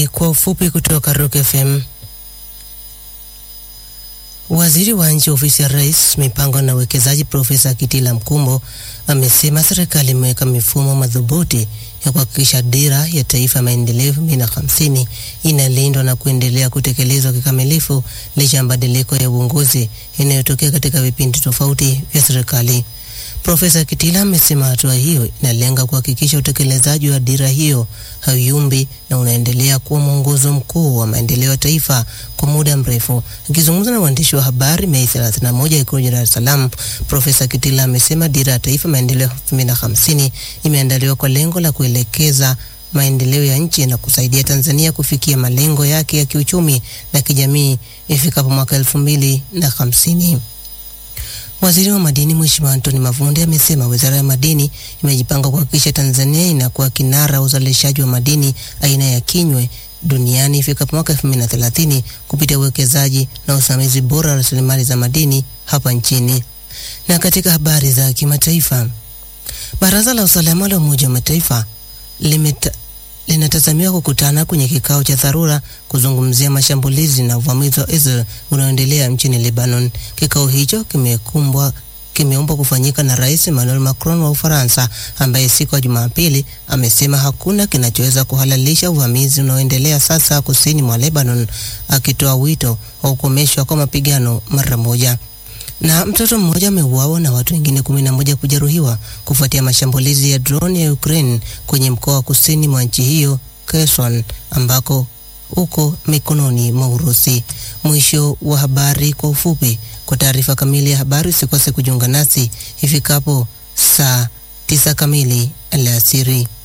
Habari kwa ufupi kutoka Rock FM. Waziri wa Nchi Ofisi ya Rais, Mipango na Uwekezaji, Profesa Kitila Mkumbo amesema serikali imeweka mifumo madhubuti ya kuhakikisha dira ya taifa ya maendeleo 2050 inalindwa na kuendelea kutekelezwa kikamilifu licha ya mabadiliko ya uongozi yanayotokea katika vipindi tofauti vya serikali. Profesa Kitila amesema hatua hiyo inalenga kuhakikisha utekelezaji wa dira hiyo hauyumbi na unaendelea kuwa mwongozo mkuu wa maendeleo ya taifa kwa muda mrefu. Akizungumza na waandishi wa habari Mei 31 Ikulu Dar es Salaam, Profesa Kitila amesema dira ya taifa maendeleo 2050 imeandaliwa kwa lengo la kuelekeza maendeleo ya nchi na kusaidia Tanzania kufikia malengo yake ya kiuchumi na kijamii ifikapo mwaka 2050. Waziri wa madini Mheshimiwa Anthony Mavunde amesema wizara ya madini imejipanga kuhakikisha Tanzania inakuwa kinara wa uzalishaji wa madini aina ya kinywe duniani ifikapo mwaka 2030 kupitia uwekezaji na usimamizi bora wa rasilimali za madini hapa nchini. Na katika habari za kimataifa, Baraza la Usalama la Umoja wa Mataifa limeta linatazamiwa kukutana kwenye kikao cha dharura kuzungumzia mashambulizi na uvamizi wa Israel unaoendelea nchini Lebanon. Kikao hicho kimekumbwa kimeombwa kufanyika na Rais Emmanuel Macron wa Ufaransa, ambaye siku ya Jumapili amesema hakuna kinachoweza kuhalalisha uvamizi unaoendelea sasa kusini mwa Lebanon, akitoa wito wa kukomeshwa kwa mapigano mara moja na mtoto mmoja ameuawa na watu wengine kumi na moja kujeruhiwa kufuatia mashambulizi ya drone ya Ukraine kwenye mkoa wa kusini mwa nchi hiyo Kherson, ambako uko mikononi mwa Urusi. Mwisho wa habari kwa ufupi. Kwa taarifa kamili ya habari usikose kujiunga nasi ifikapo saa tisa kamili alasiri.